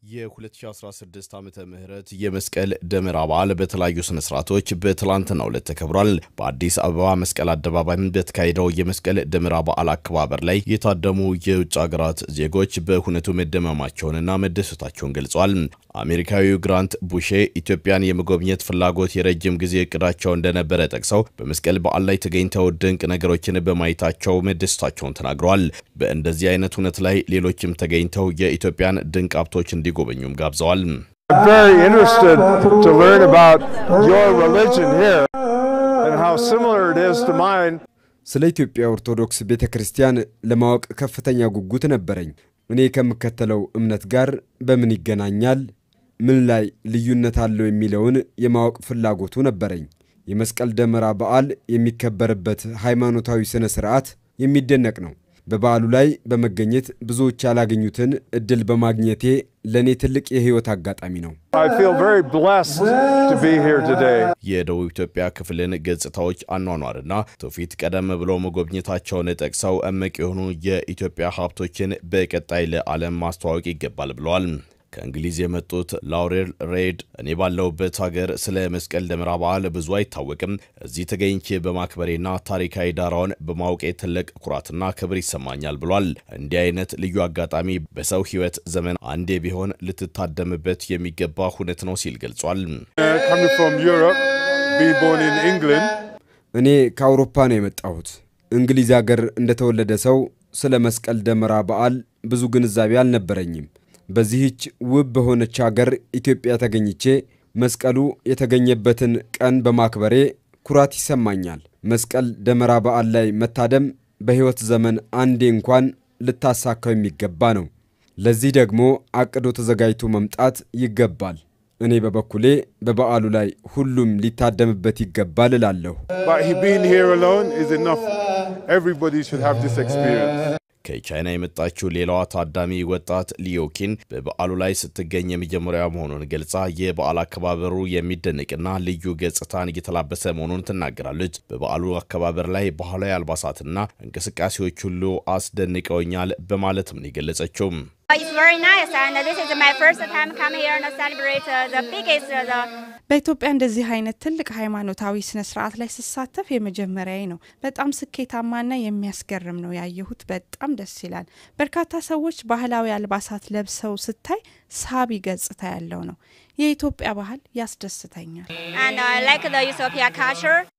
የ2016 ዓመተ ምህረት የመስቀል ደመራ በዓል በተለያዩ ስነ ስርዓቶች በትላንትናው ዕለት ተከብሯል። በአዲስ አበባ መስቀል አደባባይ በተካሄደው የመስቀል ደመራ በዓል አከባበር ላይ የታደሙ የውጭ ሀገራት ዜጎች በሁነቱ መደመማቸውንና መደሰታቸውን ገልጸዋል። አሜሪካዊው ግራንት ቡሼ ኢትዮጵያን የመጎብኘት ፍላጎት የረጅም ጊዜ እቅዳቸው እንደነበረ ጠቅሰው በመስቀል በዓል ላይ ተገኝተው ድንቅ ነገሮችን በማየታቸው መደሰታቸውን ተናግረዋል። በእንደዚህ አይነት ሁነት ላይ ሌሎችም ተገኝተው የኢትዮጵያን ድንቅ ሀብቶች እንዲጎበኙም ጋብዘዋል። very interested to learn about your religion here and how similar it is to mine. ስለ ኢትዮጵያ ኦርቶዶክስ ቤተ ክርስቲያን ለማወቅ ከፍተኛ ጉጉት ነበረኝ። እኔ ከምከተለው እምነት ጋር በምን ይገናኛል፣ ምን ላይ ልዩነት አለው የሚለውን የማወቅ ፍላጎቱ ነበረኝ። የመስቀል ደመራ በዓል የሚከበርበት ሃይማኖታዊ ሥነ ሥርዓት የሚደነቅ ነው። በበዓሉ ላይ በመገኘት ብዙዎች ያላገኙትን እድል በማግኘቴ ለእኔ ትልቅ የሕይወት አጋጣሚ ነው። I feel very blessed to be here today. የደቡብ ኢትዮጵያ ክፍልን ገጽታዎች አኗኗርና ትውፊት ቀደም ብሎ መጎብኘታቸውን ጠቅሰው እምቅ የሆኑ የኢትዮጵያ ሀብቶችን በቀጣይ ለዓለም ማስተዋወቅ ይገባል ብለዋል። ከእንግሊዝ የመጡት ላውሬል ሬድ እኔ ባለሁበት ሀገር ስለ መስቀል ደመራ በዓል ብዙ አይታወቅም። እዚህ ተገኝቼ በማክበሬና ታሪካዊ ዳራውን በማወቄ ትልቅ ኩራትና ክብር ይሰማኛል ብሏል። እንዲህ አይነት ልዩ አጋጣሚ በሰው ሕይወት ዘመን አንዴ ቢሆን ልትታደምበት የሚገባ ሁነት ነው ሲል ገልጿል። Uh, coming from Europe, being born in England, እኔ ከአውሮፓ ነው የመጣሁት። እንግሊዝ ሀገር እንደተወለደ ሰው ስለ መስቀል ደመራ በዓል ብዙ ግንዛቤ አልነበረኝም። በዚህች ውብ በሆነች ሀገር ኢትዮጵያ ተገኝቼ መስቀሉ የተገኘበትን ቀን በማክበሬ ኩራት ይሰማኛል። መስቀል ደመራ በዓል ላይ መታደም በሕይወት ዘመን አንዴ እንኳን ልታሳካው የሚገባ ነው። ለዚህ ደግሞ አቅዶ ተዘጋጅቶ መምጣት ይገባል። እኔ በበኩሌ በበዓሉ ላይ ሁሉም ሊታደምበት ይገባል እላለሁ። but he being here alone is enough. Everybody should have this experience. ከቻይና የመጣችው ሌላዋ ታዳሚ ወጣት ሊዮኪን በበዓሉ ላይ ስትገኝ የመጀመሪያ መሆኑን ገልጻ የበዓል አከባበሩ የሚደነቅና ልዩ ገጽታን እየተላበሰ መሆኑን ትናገራለች። በበዓሉ አከባበር ላይ ባህላዊ አልባሳትና እንቅስቃሴዎች ሁሉ አስደንቀውኛል በማለትም ነው የገለጸችው። It's very nice, and this is my first time come here and celebrate uh, the biggest uh, the በኢትዮጵያ እንደዚህ አይነት ትልቅ ሃይማኖታዊ ስነ ስርዓት ላይ ስሳተፍ የመጀመሪያዬ ነው። በጣም ስኬታማና የሚያስገርም ነው ያየሁት። በጣም ደስ ይላል። በርካታ ሰዎች ባህላዊ አልባሳት ለብሰው ስታይ ሳቢ ገጽታ ያለው ነው። የኢትዮጵያ ባህል ያስደስተኛል። and I like the Ethiopia culture.